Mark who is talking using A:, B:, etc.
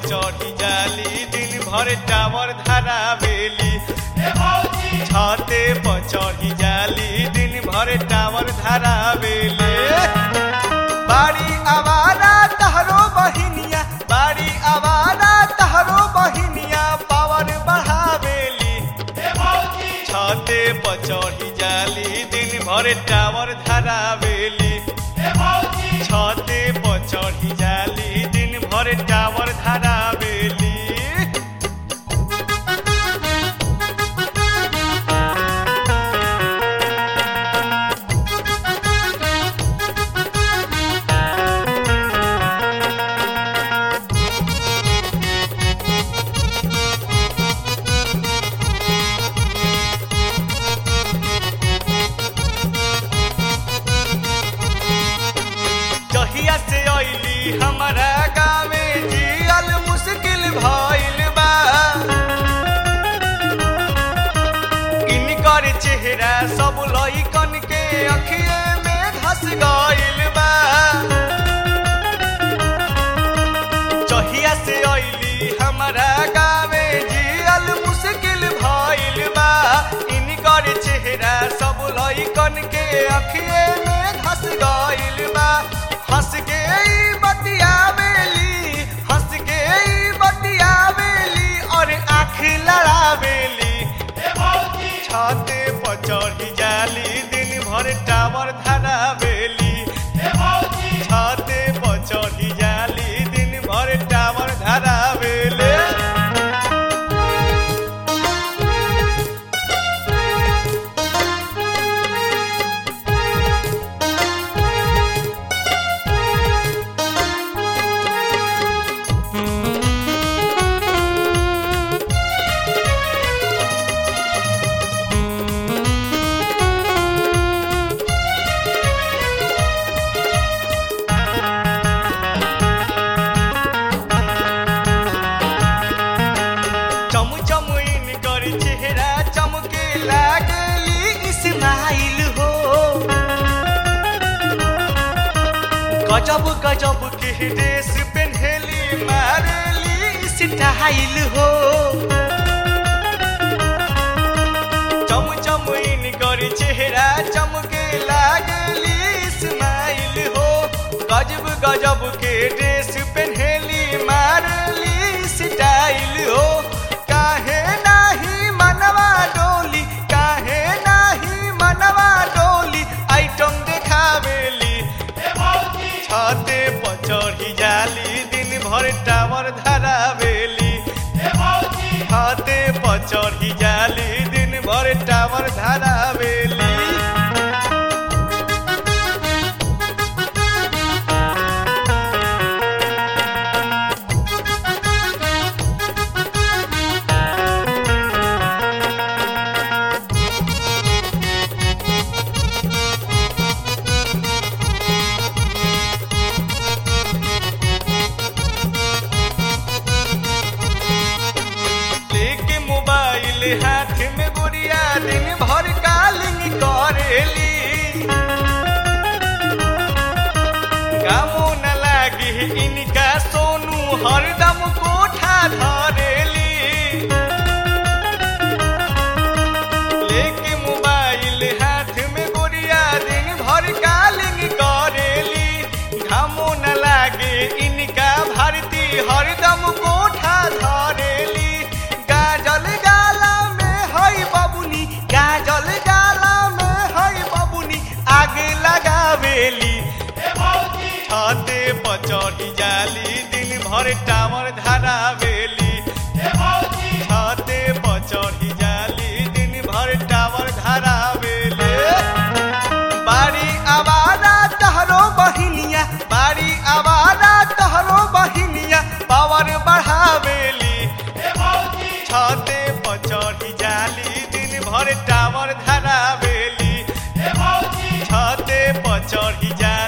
A: चढ़ी जाली दिन भर टावर धरावेली छते पर चढ़ी जाली दिन भर टावर धरावेली बाड़ी आवारा तहरो बहिनिया बाड़ी आवारा तहरो बहिनिया पावर बढ़ावेली छते पर चढ़ी जाली दिन भर टावर धरावेली छते पर चढ़ी जाली दिन भर टावर धरावेली जहिया से अइली हमारा गाँवे जियल मुश्किल भइल बा इनकर चेहरा सब लइकन के अखिए में धस गइल बा जहिया से अइली हमारा गाँवे जियल मुश्किल भइल बा इनकर चेहरा सब लइकन के अखिए में धस गइल बा हंस के ई बतियावेली हंस के ई बतियावेली और आँख लड़ावेली छते पर चढ़ी जाली दिन भर टावर धरावेली छते पर चढ़ी जाली दिन भर टावर धरावेली चम चम इनकर चेहरा चमके लागली इस्माइल हो गजब गजब के ड्रेस पहनली मारली स्टाइल हो चम चम इनकर चेहरा चमके लागली इस्माइल हो गजब गजब के ड्रेस पहनली मारली स्टाइल हो काहे नाही मनवा डोली काहे नाही मनवा डोली आइटम देखावेली छते पर चढ़ी जाली दिन भर टावर धरावेली छते पर चढ़ी जाली दिन भर टावर धरावेली लेके मोबाइल हाथ में गुड़िया दिन भर कालिंग करेली कामो न लागे इनका सोनू हरदम कोठा धरेली लेके मोबाइल हाथ में गुड़िया दिन भर कालिंग करेली घामो न लागे इनका भारती हरदम कोठा धरेली गाजल गाला में हई बबुनी गाजल गाला में हई बबुनी आगे लगावेली छते पर चढ़ी जाली दिन भर टावर धरावेली छते पर चढ़ी जाली दिन भर टावर धरावेली बाड़ी आवारा तहरो बहिनिया बाड़ी आवारा तहरो बहिनिया पावर बढ़ावेली छते पर चढ़ी जाली दिन भर टावर धरावेली छते पर चढ़ी जाली